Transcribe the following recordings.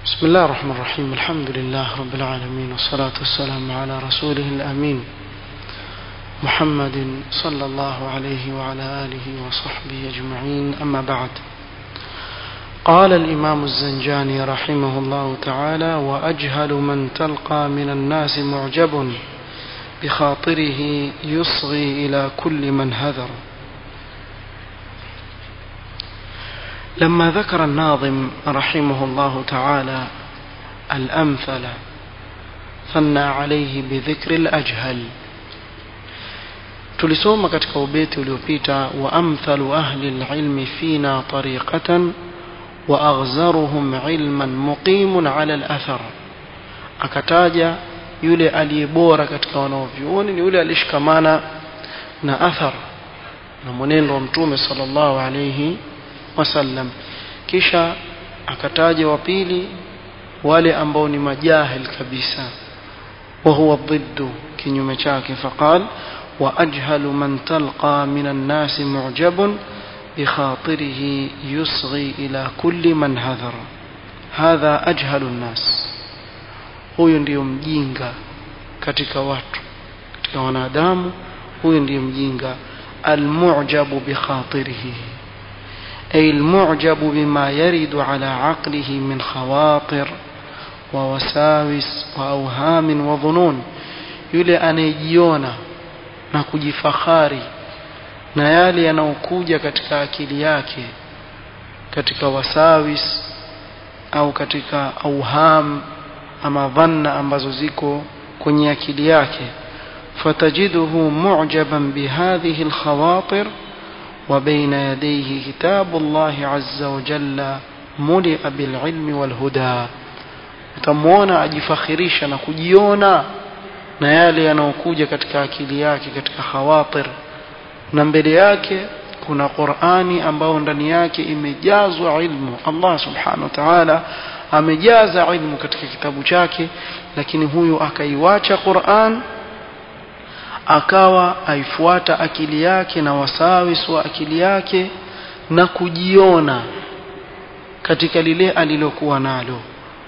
بسم الله الرحمن الرحيم الحمد لله رب العالمين والصلاة والسلام على رسوله الأمين محمد صلى الله عليه وعلى آله وصحبه أجمعين أما بعد قال الإمام الزنجاني رحمه الله تعالى وأجهل من تلقى من الناس معجب بخاطره يصغي إلى كل من هذر لما ذكر الناظم رحمه الله تعالى الأمثل ثنى عليه بذكر الأجهل tulisoma katika ubeti uliopita wa amthalu ahli lilmi fina tariqatan wa aghzaruhum ilman muqimun ala alathar akataja yule aliye bora katika wanaovyuoni ni yule alishikamana na athar na mwenendo wa mtume sallallahu alayhi wasallam kisha akataja wa pili wale ambao ni majahil kabisa wa huwa dhiddu kinyume chake faqal وأجهل من تلقى من الناس معجب بخاطره يصغي إلى كل من هذر هذا أجهل الناس huyu ndiyo mjinga katika watu katika wanadamu huyu ndiyo mjinga almujabu bikhatirihi ay almujabu bima yaridu ala aqlihi min khawatir wa wasawis wa awhamin wa dhunun yule anayejiona na kujifahari na yale yanayokuja katika akili yake katika wasawis au katika auham ama dhanna ambazo ziko kwenye akili yake fatajiduhu mu'jaban bihadhihi alkhawatir wa baina yadayhi kitabu Allah azza wa jalla mulia bililmi walhuda utamwona ajifakhirisha na kujiona na yale yanayokuja katika akili yake katika khawatir na mbele yake kuna Qur'ani ambayo ndani yake imejazwa ilmu Allah subhanahu wa ta'ala amejaza ilmu katika kitabu chake lakini huyu akaiwacha Qur'an akawa aifuata akili yake na wasawis wa akili yake na kujiona katika lile alilokuwa nalo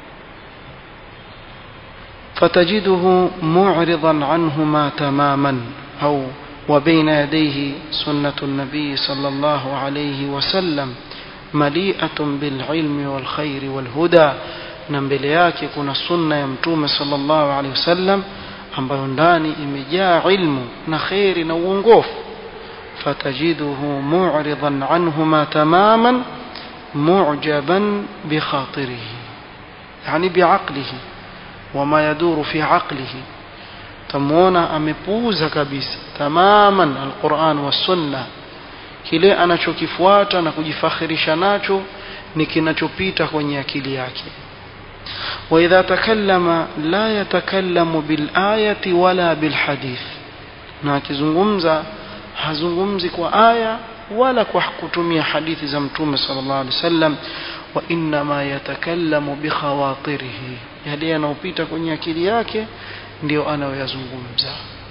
فتجده معرضا عنهما تماما أو وبين يديه سنة النبي صلى الله عليه وسلم مليئة بالعلم والخير والهدى نمبele yake kuna sunna ya mtume sallallahu alaihi wasallam ambayo ndani imejaa ilmu na khairi na uongofu fatajiduhu mu'ridan anhuma tamaman mu'jaban bikhatirihi yani biaqlihi wama yaduru fi aqlihi tamuona amepuuza kabisa tamaman alquran wassunna kile anachokifuata na kujifakhirisha nacho ni kinachopita kwenye akili yake واذا تكلم لا يتكلم بالايه ولا بالحديث na akizungumza hazungumzi kwa aya wala kwa kutumia hadithi za mtume sallallahu alaihi wasallam wa inma yatakallamu bikhawatirihi yale yanayopita kwenye akili yake ndio anayoyazungumza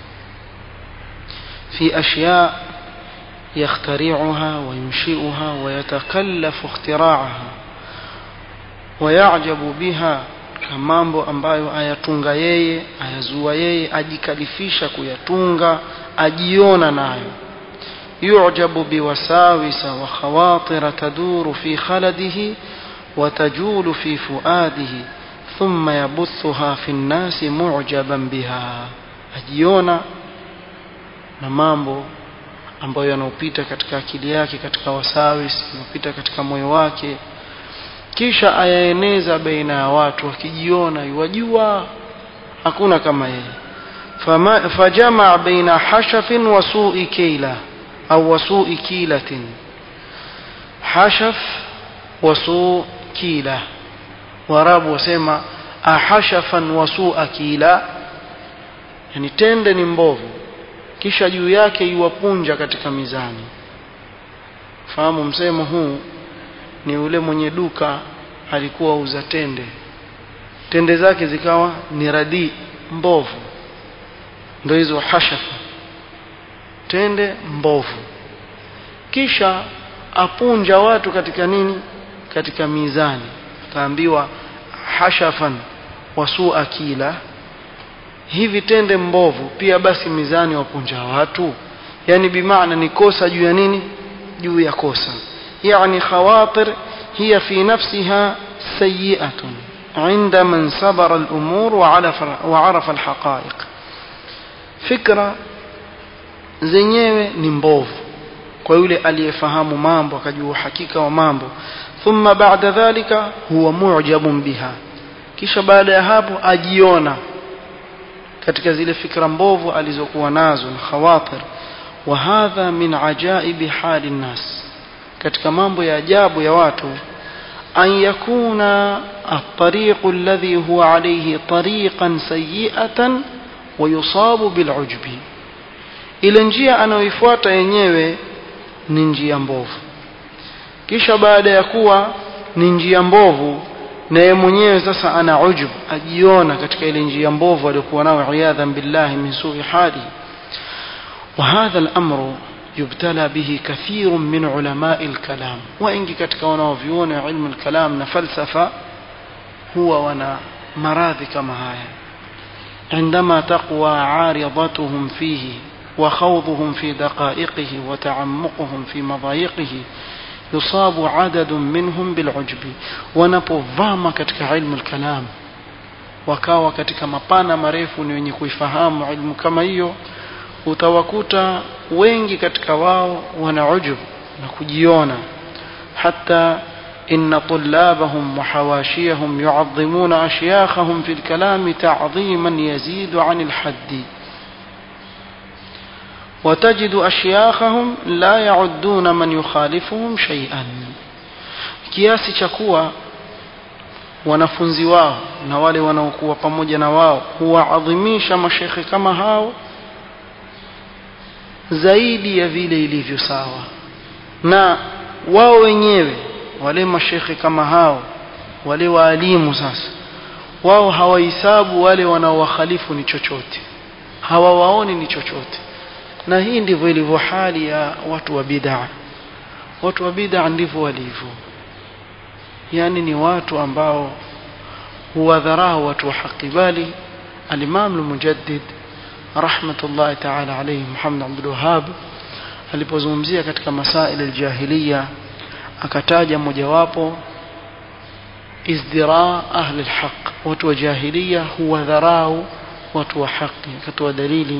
fi ashya yakhtari'uha wa yunshi'uha wa yatakallafu ikhtira'aha wa ya'jabu biha mambo ambayo ayatunga yeye ayazua yeye ajikalifisha kuyatunga ajiona nayo يعجب بوساوس وخواطر تدور في خلده وتجول في فؤاده ثم يبثها في الناس معجبا بها ajiona na mambo ambayo yanopita katika akili yake katika wasawis yanopita katika moyo wake kisha ayaeneza baina ya watu akijiona yuwajua hakuna kama yeye fajamaa baina hashafin wa su'i kaila au wasui kilatin hashaf wasu kila warabu wasema ahashafan wasua kila yani tende ni mbovu kisha juu yake iwapunja katika mizani fahamu msemo huu ni ule mwenye duka alikuwa uza tende tende zake zikawa ni radi mbovu ndio hizo hashafa tende mbovu kisha apunja watu katika nini katika mizani ataambiwa hashafan wasua kila hivi tende mbovu pia basi mizani wapunja watu yani bimaana ni kosa juu ya nini juu ya kosa yani khawatir hiya fi nafsiha sayyi'atun عند من صبر الأمور وعرف, وعرف الحقائق فكرة zenyewe ni mbovu kwa yule aliyefahamu mambo akajua uhakika wa mambo thumma ba'da dhalika huwa mu'jabun biha kisha baada ya hapo ajiona katika zile fikra mbovu alizokuwa nazo na khawatir wa hadha min ajaibi hali nnas katika mambo ya ajabu ya watu an yakuna الطريق الذي هو عليه طريقا سيئة ويصاب بالعجب ile njia anayoifuata yenyewe ni njia mbovu kisha baada ya kuwa ni njia mbovu na yeye mwenyewe sasa ana ujub ajiona katika ile njia mbovu aliyokuwa nayo iyadhan billahi min su'i hali وهذا الأمر يبتلى به كثير من علماء الكلام وإنك katika wanaoviona ilmu الكلام na falsafa huwa wana maradhi kama haya عندما تقوى عارضتهم فيه وخوضهم في دقائقه وتعمقهم في مضايقه يصاب عدد منهم بالعجب wanapovama katika ilmu الكلام wakawa katika mapana marefu ni wenye kuifahamu ilmu kama hiyo utawakuta wengi katika wao wana ujub na kujiona hata إن طلابهم وحواشيهم يعظمون أشياخهم في الكلام تعظيما يزيد عن الحد وتجد أشياخهم لا يعدون من يخالفهم شيئا kiasi cha kuwa wanafunzi wao na wale wanaokuwa pamoja na wao huwaadhimisha mashekhe kama hao zaidi ya vile ilivyo sawa na wao wenyewe wale mashekhe kama hao wale waalimu sasa wao hawahesabu wale wanaowakhalifu ni chochote hawawaoni ni chochote na hii ndivyo ilivyo hali ya watu wa bid'a watu wa bid'a ndivyo walivyo yani ni watu ambao huwadharau watu wa haki bali al-Imam al-Mujaddid rahmatullahi ta'ala alayhi Muhammad Abdul Wahhab alipozungumzia katika masail al-jahiliya akataja mojawapo izdira ahli alhaq watu wa jahiliya huwa dharau watu wa haki akatoa dalili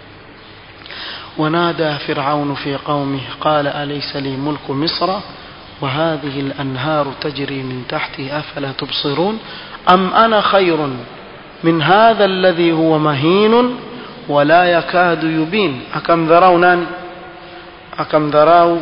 ونادى فرعون في قومه قال أليس لي ملك مصر وهذه الأنهار تجري من تحتي أفلا تبصرون أم أنا خير من هذا الذي هو مهين ولا يكاد يبين أكم ذراو ناني أكم ذراو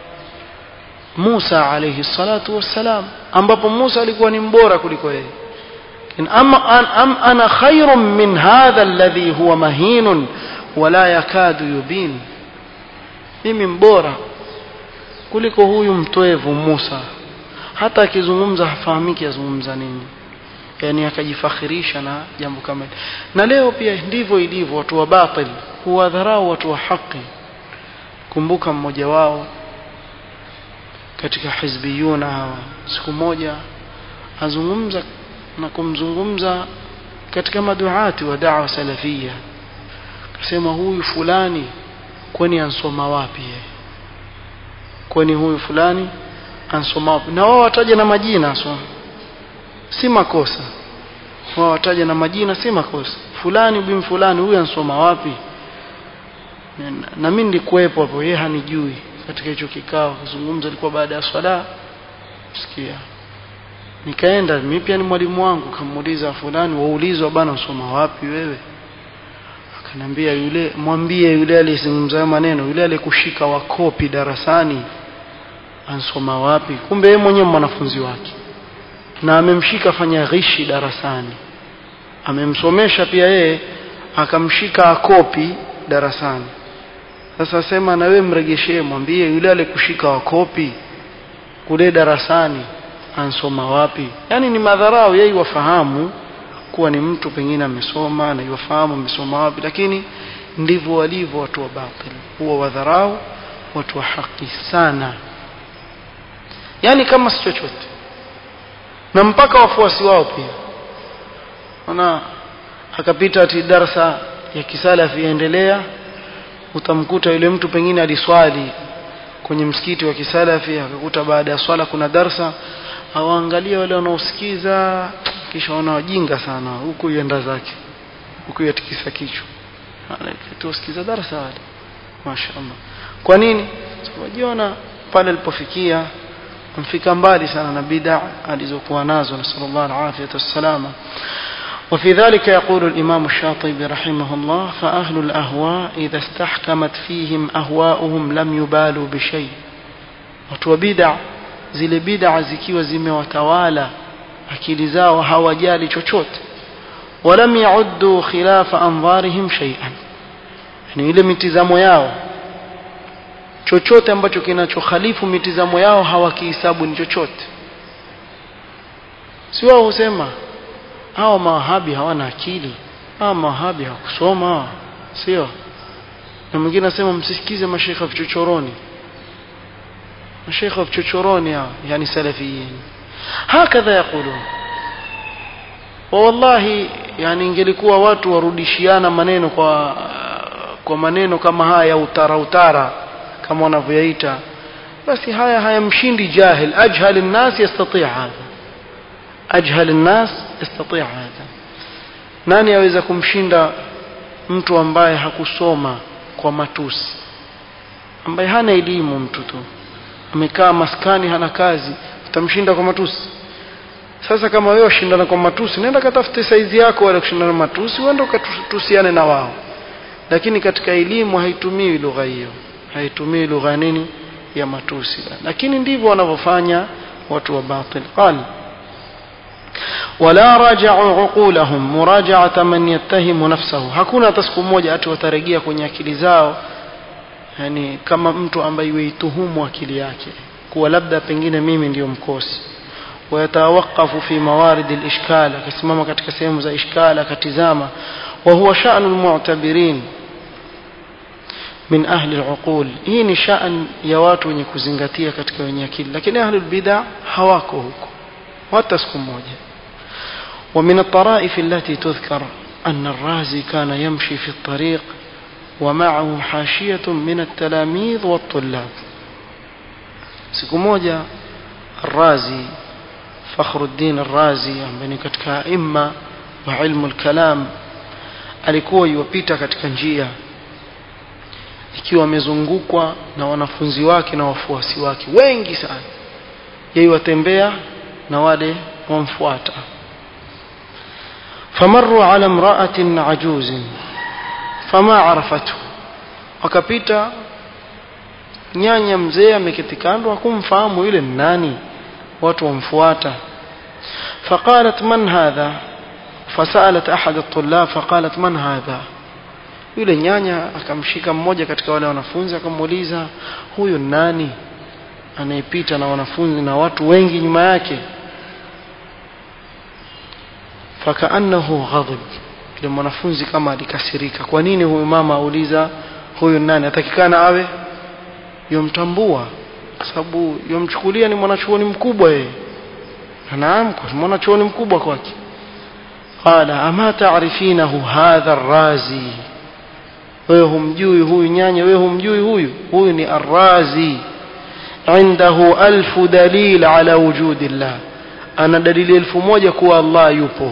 Musa alayhi salatu wassalam ambapo Musa alikuwa ni mbora kuliko yeye am, am, am ana khairun min hadha alladhi huwa mahinun wala yakadu yubin mimi mbora kuliko huyu mtwevu Musa hata akizungumza hafahamiki azungumza nini yani akajifakhirisha na jambo kama hili na leo pia ndivyo ilivyo watu wa batil huwadharau watu wa haki kumbuka mmoja wao katika hizbiyuna hawa siku moja azungumza na kumzungumza katika maduati wa da'wa salafia akasema huyu fulani kwani ansoma wapi yeye kwani huyu fulani ansoma wapi na wao wataja na majina so si makosa wao wataja na majina si makosa fulani bin fulani huyu ansoma wapi na mimi nilikuwepo hapo yeye hanijui katika hicho kikao kuzungumza ilikuwa baada ya swala sikia nikaenda mimi pia ni mwalimu wangu kamuuliza fulani waulizwa bana usoma wapi wewe akanambia yule mwambie yule aliyezungumza maneno yule aliyekushika wakopi darasani ansoma wapi kumbe yeye mwenyewe mwanafunzi wake na amemshika fanya ghishi darasani amemsomesha pia yeye akamshika akopi darasani sasa sema na wewe mregeshee mwambie yule alikushika wakopi kule darasani ansoma wapi yani ni madharau yeye wafahamu kuwa ni mtu pengine amesoma na yafahamu amesoma wapi lakini ndivyo walivyo watu wa batil huwa wadharau watu wa haki sana yani kama si chochote na mpaka wafuasi wao pia ona akapita ati darasa ya kisalafi yaendelea utamkuta yule mtu pengine aliswali kwenye msikiti wa kisalafi akakuta baada ya swala kuna darsa awaangalia wale wanaosikiza kisha wana wajinga sana huku yenda zake huku yatikisa kichwa tusikiza darasa wale mashaallah kwa nini wajiona pale alipofikia mfika mbali sana na bid'a alizokuwa nazo nasallallahu alaihi wasallam وفي ذلك يقول الإمام الشاطبي رحمه الله فأهل الأهواء إذا استحكمت فيهم أهواؤهم لم يبالوا بشيء وتوبدع zile bid'a zikiwa zimewatawala akili zao hawajali chochote walam yauddu khilafa andharihim shay'an yani ile mitizamo yao chochote ambacho kinachokhalifu mitizamo yao hawakihisabu ni chochote si wao husema hawa mawahabi hawana akili hawa mawahabi hawakusoma sio na mwingine anasema msisikize mashekha vichochoroni mashekha vichochoroni hao yani salafiyin hakadha yaqulun wallahi yani ingelikuwa watu warudishiana maneno kwa kwa maneno kama haya ya utara utara kama wanavyoyaita basi haya hayamshindi jahil ajhal الناس يستطيع هذا ajhal الناس يستطيع هذا nani aweza kumshinda mtu ambaye hakusoma kwa matusi ambaye hana elimu mtu tu amekaa maskani hana kazi utamshinda kwa matusi sasa kama wewe ushindana kwa matusi nenda katafute saizi yako wala kushindana matusi uende ukatusiane na wao lakini katika elimu haitumii lugha hiyo haitumii lugha nini ya matusi lakini ndivyo wanavyofanya watu wa batil qal wala raja'u uqulahum muraja'ata man yattahimu nafsahu hakuna hata siku moja ati watarejea kwenye akili zao yani kama mtu ambaye yuituhumu akili yake kuwa labda pengine mimi ndiyo mkosi ويتوقف في موارد الإشكال كسمما katika sehemu za ishkal akatizama وهو شأن المعتبرين min ahli al-uqul hii ni shaan ya watu wenye kuzingatia katika wenye akili lakini ahli al-bid'a hawako huko hata siku moja ومن الطرائف التي تذكر أن الرازي كان يمشي في الطريق ومعه حاشية من التلاميذ والطلاب siku moja الرازي فخر الدين الرازي ambaye katika imma wa ilmu al-kalam alikuwa yuwapita katika njia ikiwa amezungukwa na wanafunzi wake na wafuasi wake wengi sana yeye watembea na wale wamfuata famarru ala imra'atin ajuzin fama arafatu wakapita nyanya mzee ameketi kando hakumfahamu yule nani watu wamfuata فقالت من هذا فسألت أحد الطلاب فقالت من هذا yule nyanya akamshika mmoja katika wale wanafunzi akamuuliza huyu nani anayepita na wanafunzi na watu wengi nyuma yake fakaannahu ghadib yule mwanafunzi kama alikasirika kwa nini huyu mama auliza huyu nani atakikana awe yomtambua kwa sababu yomchukulia ni mwanachuoni mkubwa yeye naam kwa mwanachuoni mkubwa kwake qala ama taarifinahu hadha arrazi wewe humjui huyu nyanya wewe humjui huyu huyu ni arrazi عنده ألف دليل على وجود الله أنا دليل ألف موجة كوا الله يبو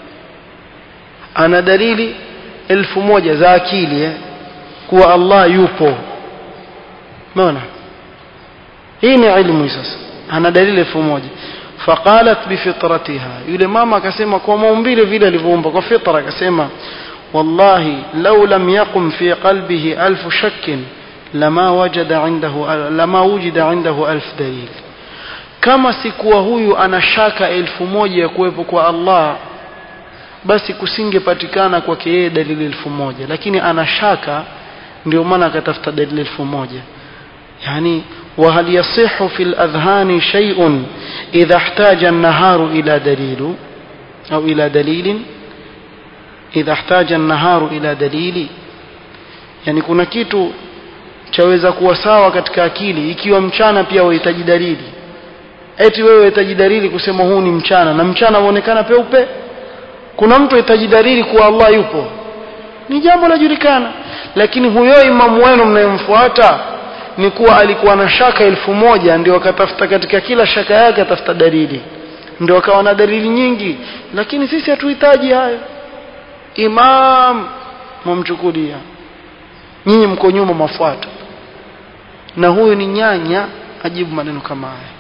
أنا دليل ألف موجة ذاكيلي كوا الله يبو مانا هنا علم يساس أنا دليل ألف موجة فقالت بفطرتها يقول ماما كسيما كوا مومبيل فيلا لفومبا كوا فطرة كسيما والله لو لم يقم في قلبه ألف شك لما وجد عنده لما وجد عنده ألف دليل kama sikuwa huyu ana shaka elfu moja ya kuwepo kwa Allah basi kusingepatikana kwake yeye dalili elfu moja lakini ana shaka ndio maana akatafuta dalili elfu moja yani وهل يصح في الأذهان شيء إذا احتاج النهار إلى دليل أو إلى دليل إذا احتاج النهار إلى دليل يعني kuna kitu chaweza kuwa sawa katika akili ikiwa mchana pia wahitaji dalili eti wewe wahitaji dalili kusema huu ni mchana na mchana uonekana peupe kuna mtu ahitaji dalili kuwa Allah yupo ni jambo lajulikana lakini huyo imamu wenu mnayemfuata ni kuwa alikuwa na shaka elfu moja ndio akatafuta katika kila shaka yake atafuta dalili ndio akawa na dalili nyingi lakini sisi hatuhitaji hayo imam mumchukulia nyinyi mko nyuma mafuata na huyu ni nyanya ajibu maneno kama haya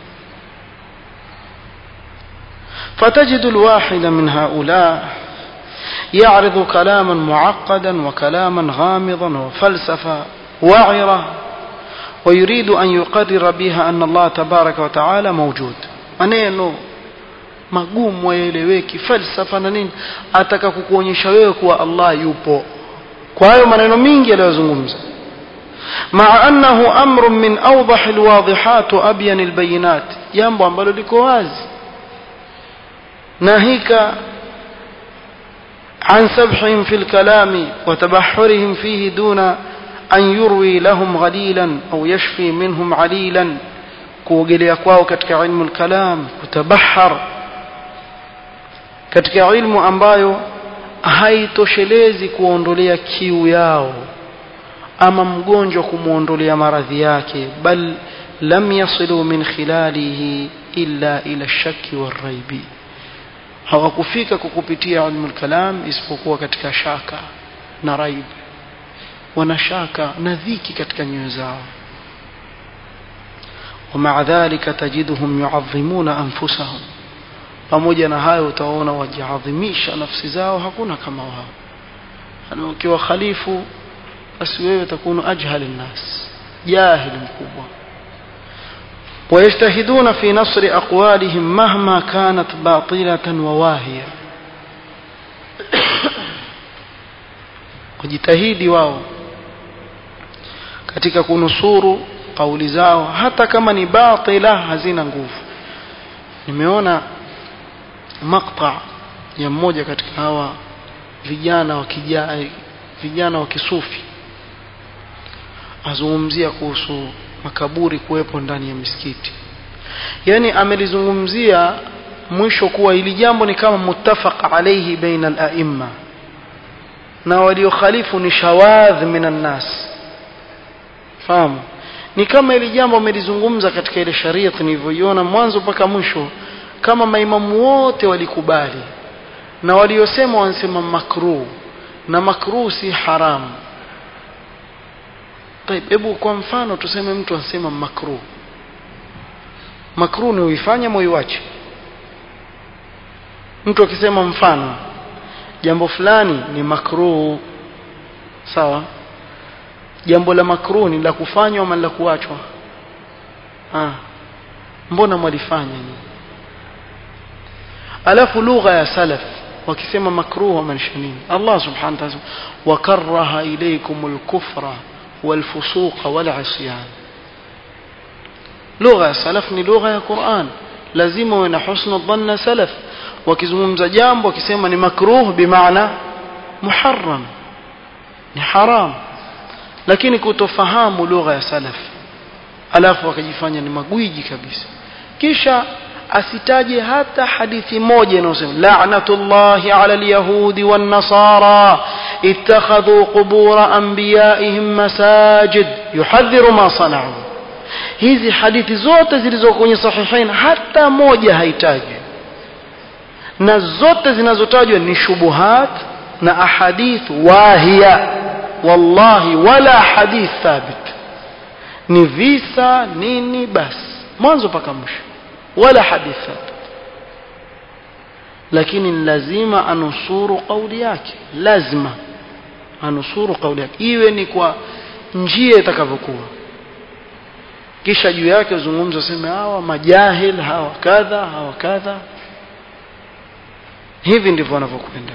فتجد الواحد من هؤلاء يعرض كلاما معقدا وكلاما غامضا وفلسفة وعرة ويريد أن يقرر بها أن الله تبارك وتعالى موجود maneno magumu waeleweki falsafa na nini ataka kukuonyesha wewe kuwa Allah yupo kwa hayo maneno mingi aliyozungumza مع أنه أمر من أوضح الواضحات وأبين البينات jambo ambalo liko wazi ناهيك عن سبحهم في الكلام وتبحرهم فيه دون أن يروي لهم غليلا أو يشفي منهم عليلا kuogelea kwao katika ilmu lkalam kutabahar katika ilmu ambayo haitoshelezi kuondolea kiu yao ama mgonjwa kumwondolea maradhi yake bal lam yasilu min khilalihi illa ila shaki waraibi hawakufika kwa kupitia ilmu lkalam isipokuwa katika shaka na raib wana shaka na dhiki katika nyoyo zao ومع ذلك تجدهم يعظمون أنفسهم pamoja na hayo utaona wajiadhimisha nafsi zao hakuna kama wao yani ukiwa khalifu basi wewe takunu ajhal nnas jahil mkubwa ويجتهدون في نصر أقوالهم مهما كانت باطلة وواهية kujitahidi wao katika kunusuru kauli zao hata kama ni batila hazina nguvu nimeona makta ya mmoja katika hawa vijana wa kijai vijana wa kisufi azungumzia kuhusu makaburi kuwepo ndani ya misikiti yani amelizungumzia mwisho kuwa ili jambo ni kama muttafaq alayhi baina al-a'imma na waliokhalifu ni shawadh minan nas fahamu ni kama ili jambo amelizungumza katika ile sharia nilivyoiona mwanzo mpaka mwisho kama maimamu wote walikubali na waliosema wanasema makruh na makruh si haramu hebu kwa mfano tuseme mtu anasema makruh makruh ni uifanye moiwache mtu akisema mfano jambo fulani ni makruh sawa jambo la makruh ni la kufanywa ama la kuachwa ah mbona mwalifanya ni alafu lugha ya salaf wakisema makruh wamaanisha nini Allah subhanahu wa ta'ala wakaraha ilaykumul kufra والفسوق والعصيان لغة سلف ni lugha ya Qur'an lazima uwe na husnu dhanna salaf wakizungumza jambo wakisema ni makruh bimaana muharram ni haram lakini kutofahamu lugha ya salaf alafu wakajifanya ni magwiji kabisa kisha asitaje hata hadithi moja inayosema la'natullahi 'ala al-yahudi wan-nasara ittakhadhu qubur anbiya'ihim masajid yuhadhiru ma sana'u hizi hadithi zote zilizo kwenye sahihain hata moja haitaji na zote zinazotajwa ni shubuhat na ahadith wahiya wallahi wala hadith thabit ni visa nini basi mwanzo mpaka mwisho wala hadith thabit lakini lazima anusuru kauli yake lazima anusuru kauli yake iwe ni kwa njia itakavyokuwa kisha juu yake uzungumza sema hawa majahil hawa kadha hawa kadha hivi ndivyo wanavyokwenda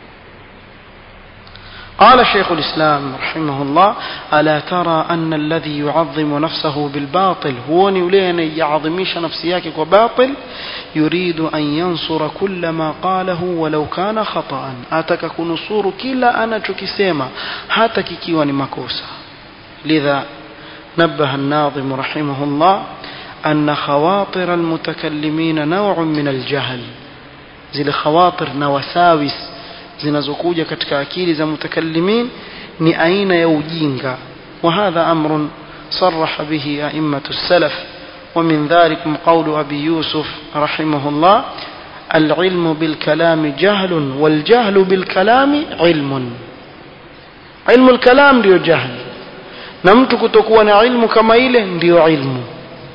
قال شيخ الإسلام رحمه الله ألا ترى أن الذي يعظم نفسه بالباطل هو نولين يعظميش نفسياك وباطل يريد أن ينصر كل ما قاله ولو كان خطأ أتك كنصور كلا أنا تكسيما هاتك كيوان مكوسا لذا نبه الناظم رحمه الله أن خواطر المتكلمين نوع من الجهل زي الخواطر نوساوس zinazokuja katika akili za mutakallimin ni aina ya ujinga وهذا أمر صرح به أئمة السلف ومن ذلك قول أبي يوسف رحمه الله العلم بالكلام جهل والجهل بالكلام علم علم الكلام ndio jahl na mtu kutokuwa na ilmu kama ile ndio ilmu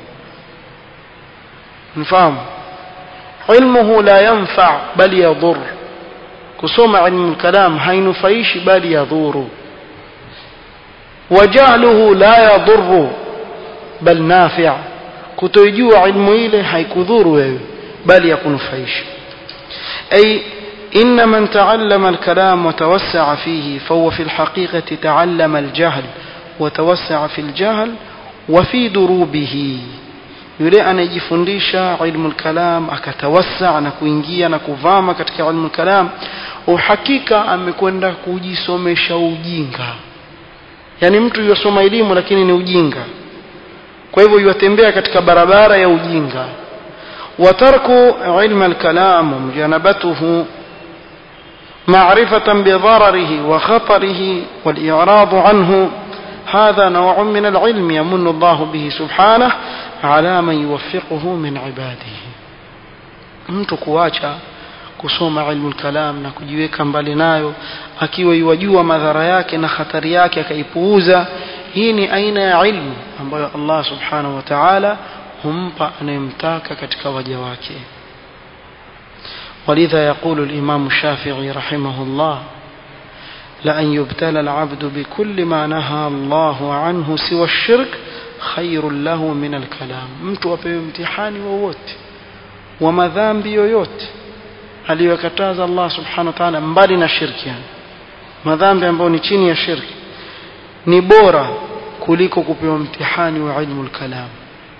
mfahamu ilmuhu la yanfa bali yadhur kusoma ilmu kalam hainufaishi bali yadhuru wajahluhu la yadhuru bal nafi' kutojua ilmu ile haikudhuru wewe bali yakunufaisha ay إن من تعلم الكلام وتوسع فيه فهو في الحقيقة تعلم الجهل وتوسع في الجهل وفي دروبه yule anayejifundisha ilmu lkalam akatawasa na kuingia na kuvama katika ilmu lkalam uhakika amekwenda kujisomesha ujinga yaani mtu yuwasoma elimu lakini ni ujinga kwa hivyo yuwatembea katika barabara ya ujinga watarku ilma lkalam wamjanabatuhu معرفة بضرره وخطره والإعراض عنه هذا نوع من العلم يمن الله به سبحانه على من يوفقه من عباده mtu kuacha kusoma ilmu kalam na kujiweka mbali nayo akiwa iwajua madhara yake na hatari yake akaipuuza hii ni aina ya ilmu ambayo Allah subhanahu wa ta'ala humpa anayemtaka katika waja wake ولذا يقول الإمام الشافعي رحمه الله لأن يبتلى العبد بكل ما نهى الله عنه سوى الشرك خير له من الكلام mtu apewe mtihani wowote wa madhambi yoyote aliyokataza Allah subhanahu wa ta'ala mbali na shirki yani madhambi ambayo ni chini ya shirki ni bora kuliko kupewa mtihani wa ilmu al-kalam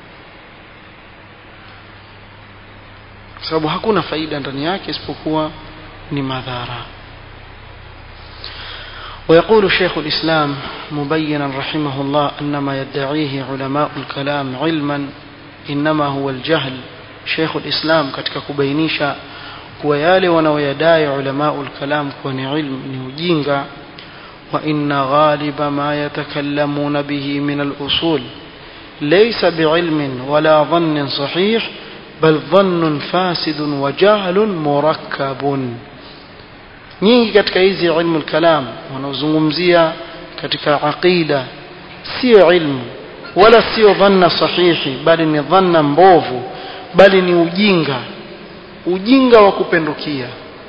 kwa sababu hakuna faida ndani yake isipokuwa ni madhara ويقول شيخ الإسلام مبينا رحمه الله أن ما يدعيه علماء الكلام علما إنما هو الجهل شيخ الإسلام katika kubainisha kuwa yale wanaoyadai ulamau lkalam kuwa ni ilmu ni ujinga وإن غالب ما يتكلمون به من الأصول ليس بعلم ولا ظن صحيح بل ظن فاسد وجهل مركب nyingi katika hizi ilmu kalam wanaozungumzia katika aqida sio ilmu wala sio dhanna sahihi bali ni dhanna mbovu bali ni ujinga ujinga wa kupendukia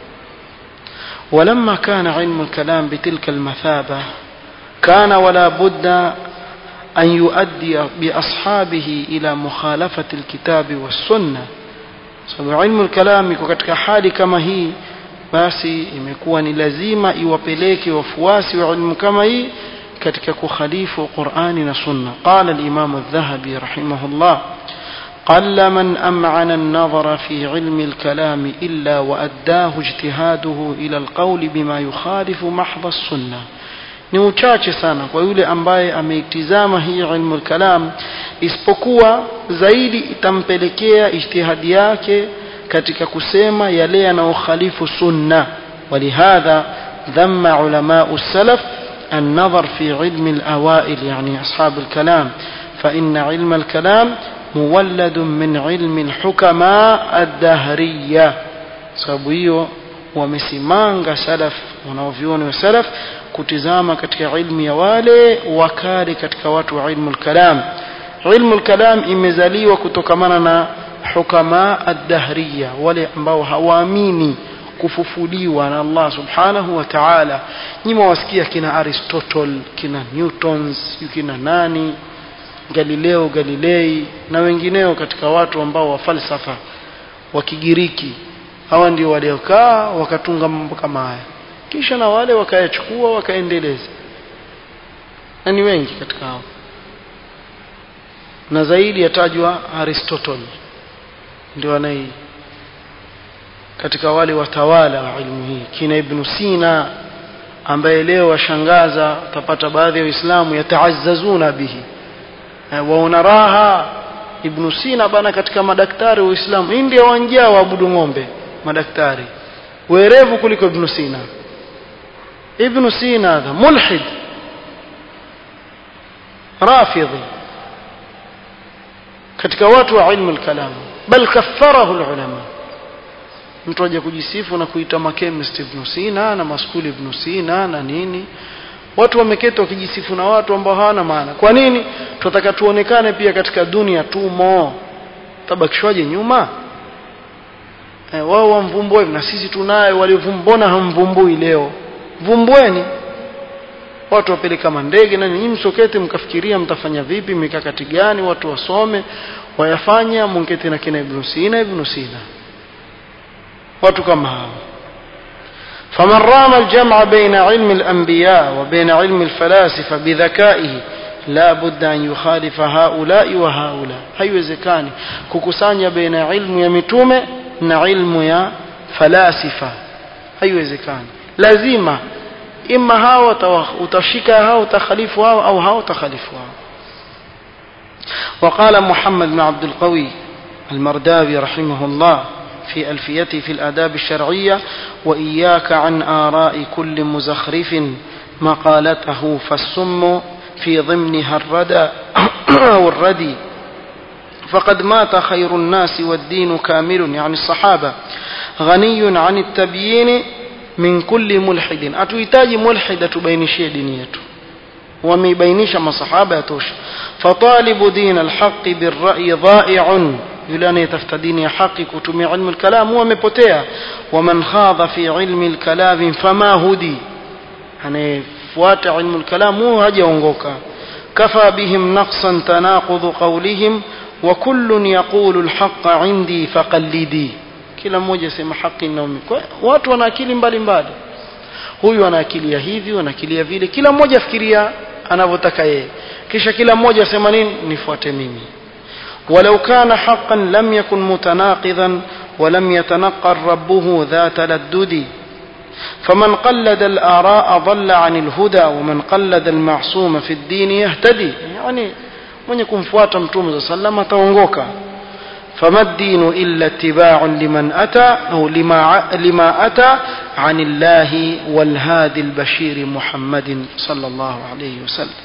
ولما كان علم الكلام بتلك المثابة كان ولا بد أن يؤدي بأصحابه إلى مخالفة الكتاب والسنة sababu ilmu lkalam iko katika hali kama hii basi imekuwa ni lazima iwapeleke wafuasi wa ilmu kama hii katika kukhalifu qurani na sunna qala limamu aldhahabi rahimahullah قل من أمعن النظر في علم الكلام إلا وأداه اجتهاده إلى القول بما يخالف محض السنة ni uchache sana kwa yule ambaye ameitizama hii ilmu lkalam isipokuwa zaidi itampelekea ijtihadi yake katika kusema yale yanayokhalifu sunna walihadha dhama ulamau salaf النظر في علم الأوائل يعني أصحاب الكلام فإن علم الكلام مولد من علم الحكماء الدهرية sababu hiyo wamesimanga salaf wanaovyuoni wa salaf kutizama katika ilmu ya wale wakali katika watu wa ilmu lkalam ilmu lkalam imezaliwa kutokamana na hukama addahriya wale ambao hawaamini kufufuliwa na Allah subhanahu wa ta'ala nyima wasikia kina Aristotle kina Newtons kina nani Galileo Galilei na wengineo katika watu ambao wa falsafa wa Kigiriki hawa ndio waliokaa wakatunga mambo kama haya kisha na wale wakayachukua wakaendeleza na ni wengi katika hao na zaidi yatajwa Aristotle ndio anai katika wale watawala wa ilmu hii kina Ibn Sina ambaye leo washangaza utapata baadhi ya Waislamu yataazazuna bihi waona raha Ibn Sina bana katika madaktari wa Uislamu India wanjia waabudu ng'ombe madaktari werevu kuliko Ibn Sina ابن سينا هذا ملحد رافضي katika watu wa ilmu al-kalam bal kaffarahu al-ulama mtu aje kujisifu na kuita makemist ibn Sina na maskuli ibn Sina na nini watu wameketi wakijisifu na watu ambao hawana maana kwa nini tunataka tuonekane pia katika dunia tumo tabakishwaje nyuma e, wao wamvumbue na sisi tunayo walivumbona hamvumbui leo vumbueni watu wapeleka mandege na nyinyi msokete mkafikiria mtafanya vipi mikakati gani watu wasome wayafanya mungeti na kina ibn Sina ibn Sina watu kama hao فمن رام الجمع بين علم الأنبياء وبين علم الفلاسفة بذكائه لا بد أن يخالف هؤلاء وهؤلاء haiwezekani kukusanya baina ilmu ya mitume na ilmu ya falasifa haiwezekani lazima ima hao utashika hao utakhalifu hao au hao utakhalifu hao وقال محمد بن عبد القوي المرداوي رحمه الله في ألفيته في الآداب الشرعية وإياك عن آراء كل مزخرف مقالته فالسم في ضمنها الردى أو الردي فقد مات خير الناس والدين كامل يعني الصحابة غني عن التبيين من كل ملحد أتويتاج ملحد تبينشي دينيته ومبينش مصحابة يتوش فطالب دين الحق بالرأي ضائع yule anayetafuta dini ya haki kutumia ilmu al-kalam huwa amepotea waman khadha fi ilmi al-kalam fama hudi anayefuata ilmu al-kalam huwa hajaongoka kafa bihim naqsan tanaqudhu qawlihim wa kullun yaqulu al-haqqa indi faqallidi kila mmoja sema haki na watu wana akili mbalimbali huyu ana akili ya hivi ana akili ya vile kila mmoja afikiria anavyotaka yeye kisha kila mmoja asema nini nifuate mimi ولو كان حقا لم يكن متناقضا ولم يتنقل ربه ذا تلدد فمن قلد الآراء ضل عن الهدى ومن قلد المعصوم في الدين يهتدي يعني من يكون فوات متوم صلى الله عليه فما الدين إلا اتباع لمن أتى أو لما, لما أتى عن الله والهادي البشير محمد صلى الله عليه وسلم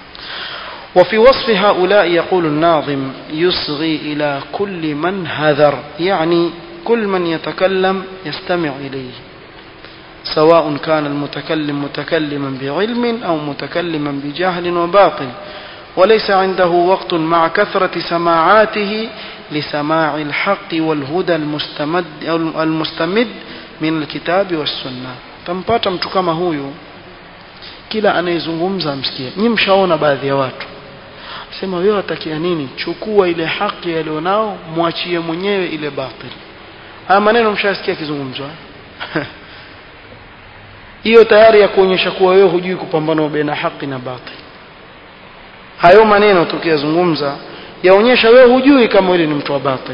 وفي وصف هؤلاء يقول الناظم يصغي إلى كل من هذر يعني كل من يتكلم يستمع إليه سواء كان المتكلم متكلما بعلم أو متكلما بجهل وباطل وليس عنده وقت مع كثرة سماعاته لسماع الحق والهدى المستمد, المستمد من الكتاب والسنة tampata mtu kama huyu kila anayezungumza msikie nyi mshaona baadhi ya watu sema wewe watakia nini chukua ile haki alionao mwachie mwenyewe ile batil haya maneno mshasikia kizungumzwa hiyo tayari ya kuonyesha kuwa wewe hujui kupambana baina haki na batil hayo maneno tukiyazungumza yaonyesha wewe hujui kama wewe ni mtu wa batil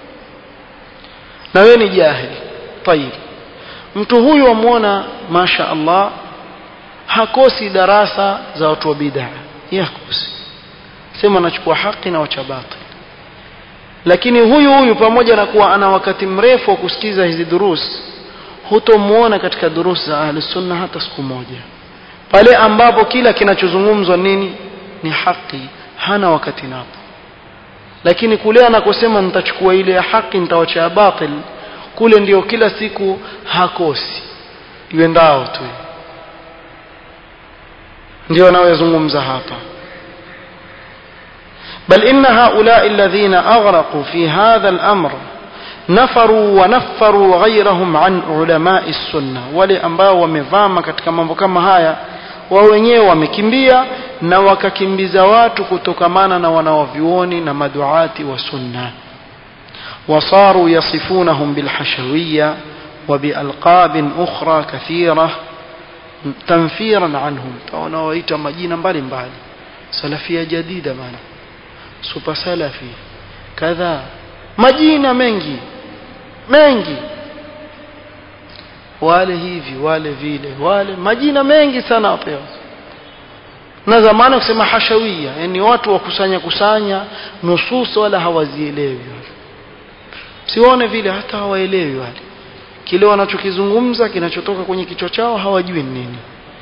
na wewe ni jahili tayib mtu huyu amuona masha Allah hakosi darasa za watu wa bid'a yakosi sema anachukua haki na wacha batil lakini huyu huyu pamoja na kuwa ana wakati mrefu wa kusikiza hizi durus hutomuona katika durus za ahli sunna hata siku moja pale ambapo kila kinachozungumzwa nini ni haki hana wakati napo lakini kule anakosema nitachukua ile ya haki nitawacha batil kule ndio kila siku hakosi iwendao tu ndio anayozungumza hapa بل إن هؤلاء الذين أغرقوا في هذا الأمر نفروا ونفروا غيرهم عن علماء السنة wale ambao wamevama katika mambo kama haya wao wenyewe wamekimbia na wakakimbiza watu kutokamana na wanawavyuoni na maduati wa sunna wasaru yasifunahum bilhashawiyya وبألقاب أخرى كثيرة تنفيرا عنهم taona waita majina mbalimbali salafia jadida maana super salafi kadha majina mengi mengi wale hivi wale vile wale majina mengi sana wapewa na zamani kusema hashawia yani watu wakusanya kusanya nusus wala hawazielewi sione vile hata hawaelewi wale kile wanachokizungumza kinachotoka kwenye kichwa chao hawajui nini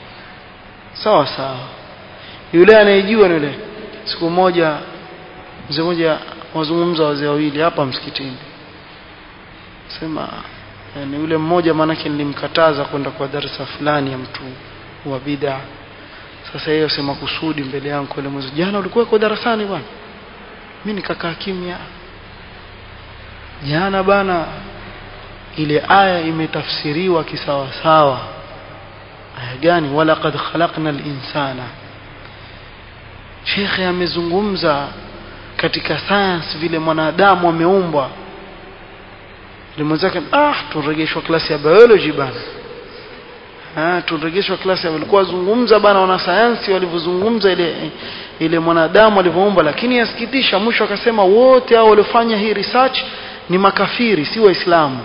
sawa sawa yule anayejua ni yule siku moja mzee mmoja wazungumza wazee wawili hapa msikitini sema yani yule mmoja maanake nilimkataza kwenda kwa darasa fulani ya mtu wa bid'a sasa hiyo sema kusudi mbele yangu ile mwezi jana ulikuwa kwa darasani bwana mimi nikakaa kimya jana bana ile aya imetafsiriwa kisawa sawa aya gani wala qad khalaqna al-insana shekhe amezungumza katika science vile mwanadamu ameumbwa limwenzake ah turegeshwa klasi ya biology bana ah turegeshwa klasi ya walikuwa zungumza bana wana sayansi walivyozungumza ile ile mwanadamu alivyoumbwa lakini yasikitisha mwisho akasema wote hao waliofanya hii research ni makafiri si waislamu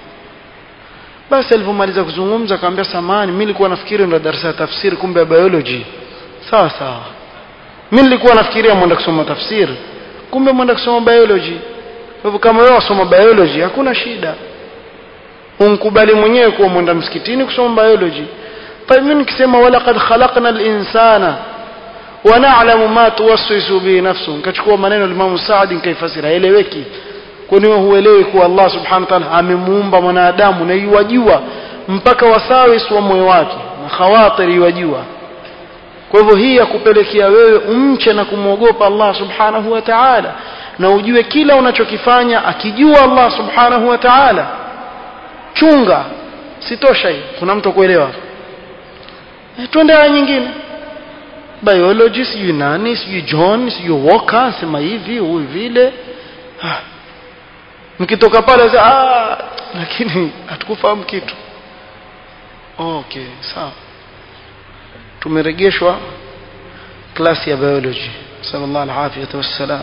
basi alivyomaliza kuzungumza akamwambia samani mimi nilikuwa nafikiri ndo darasa ya tafsiri kumbe ya biology sawa sawa mimi nilikuwa nafikiria mwenda kusoma tafsiri kumbe mwenda kusoma biology kwa hivyo kama wewe wasoma biology hakuna shida unkubali mwenyewe kuwa mwenda msikitini kusoma biology طيب mimi nikisema wala qad khalaqna al-insana wa na'lamu ma tuwaswisu bi nafsu nikachukua maneno ya Imam Saadi nikaifasiri haeleweki kwani wewe huelewi kuwa Allah subhanahu wa ta'ala amemuumba mwanadamu na yuwajua mpaka wasawis wa moyo wake na khawatiri yuwajua kwa hivyo hii ya kupelekea wewe umche na kumwogopa Allah subhanahu wa ta'ala na ujue kila unachokifanya akijua Allah subhanahu wa ta'ala chunga sitosha hii kuna mtu kuelewa e, twende aya nyingine biology sijui nani sijui John sijui Walker sema hivi huyu vile ah. mkitoka pale ah lakini hatukufahamu kitu okay sawa tumeregeshwa klasi ya biology sallallahu alaihi wasallam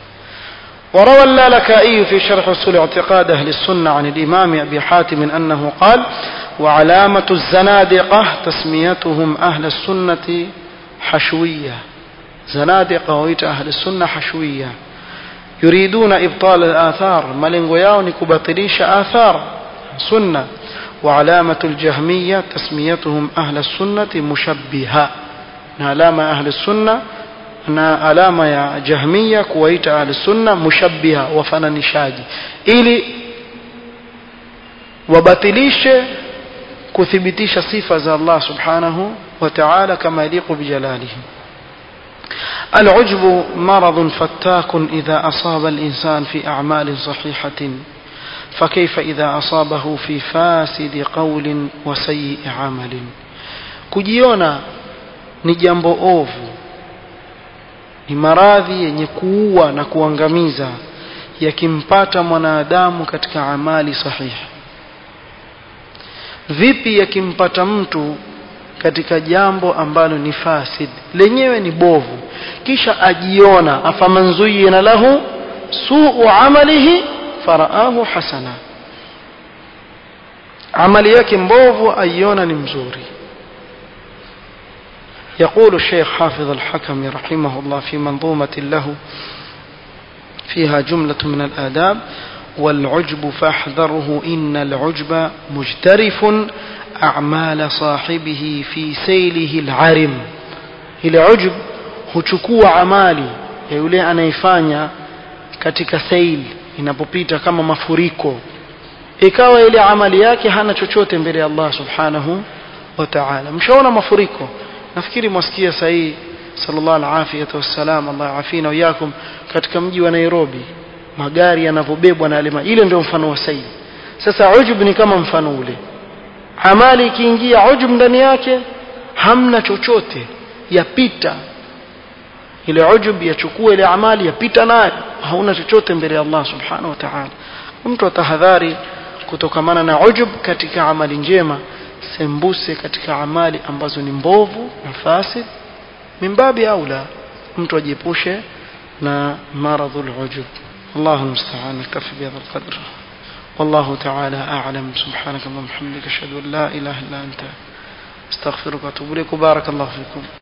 وروى اللالكائي في شرح اصول اعتقاد اهل السنه عن الامام ابي حاتم انه قال وعلامه الزنادقه تسميتهم اهل السنه حشويه زنادقه ويت اهل السنه حشويه يريدون ابطال الاثار ملنغو yao ni kubatilisha athar sunna وعلامة الجهمية تسميتهم أهل السنة مشبهة علامة أهل السنة na alama ya jahmiya kuwaita ahli sunna mushabbiha wafananishaji ili wabatilishe kuthibitisha sifa za Allah subhanahu wa ta'ala kama yaliqu bijalalihi العجب مرض فتاك إذا أصاب الإنسان في أعمال صحيحة فكيف إذا أصابه في فاسد قول وسيء عمل كجيونا نجambo ovu ni maradhi yenye kuua na kuangamiza yakimpata mwanadamu katika amali sahihi vipi yakimpata mtu katika jambo ambalo ni fasid lenyewe ni bovu kisha ajiona afaman zuyina lahu suu amalihi faraahu hasana amali yake mbovu aiona ni mzuri يقول الشيخ حافظ الحكم رحمه الله في منظومة له فيها جملة من الآداب والعجب فاحذره إن العجب مجترف أعمال صاحبه في سيله العرم إلى عجب huchukua amali ya yule anaifanya katika sail inapopita kama mafuriko ikawa ile amali yake hana chochote mbele ya Allah subhanahu wa ta'ala mshaona mafuriko nafikiri mwasikia sahihi sallallahu alaihi wasallam Allah afina wiyakum katika mji wa Nairobi magari yanavyobebwa na alima ile ndio mfano wa sahihi sasa ujub ni kama mfano ule amali ikiingia ujub ndani yake hamna chochote yapita ile ujub yachukua ile amali yapita nayo hauna chochote mbele ya Allah subhanahu wa ta'ala mtu atahadhari kutokamana na ujub katika amali njema sembuse katika amali ambazo ni mbovu na fasid mimbabi aula mtu ajiepushe na maradhul ujub الله المستعان نكتفي بهذا القدر والله تعالى أعلم سبحانك اللهم وبحمدك أشهد أن لا إله إلا أنت استغفرك وأتوب إليك وبارك الله فيكم